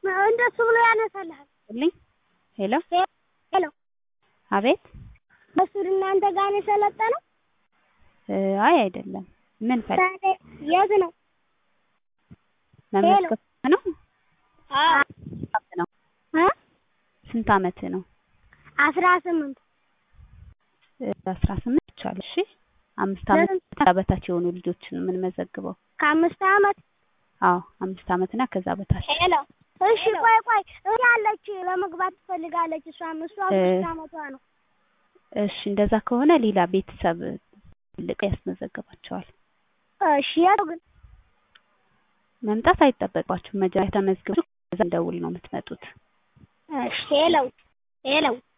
እንደሱ ብሎ ያነሳልሃል። ልኝ ሄሎ ሄሎ አቤት በሱድ እናንተ ጋር ነው የሰለጠነው? እ አይ አይደለም ምን ፈል ታዲያ የት ነው? መመስከር ነው አዎ ስንት ነው እ ስንት አመት ነው አስራ ስምንት እ አስራ ስምንት ይቻላል እሺ አምስት አመት ከዛ በታች የሆኑ ልጆችን የምንመዘግበው ከአምስት አመት አዎ አምስት አመት እና ከዛ በታች ሄሎ እሺ ቆይ ቆይ እህቴ አለች ለመግባት ትፈልጋለች እሷም እሷ አምስት አመቷ ነው እሺ እንደዛ ከሆነ ሌላ ቤተሰብ ትልቅ ያስመዘግባቸዋል እሺ የት ግን መምጣት አይጠበቅባችሁም መጀመሪያ ተመዝግባችሁ ከዛ እንደውል ነው የምትመጡት እሺ ሄሎ ሄሎ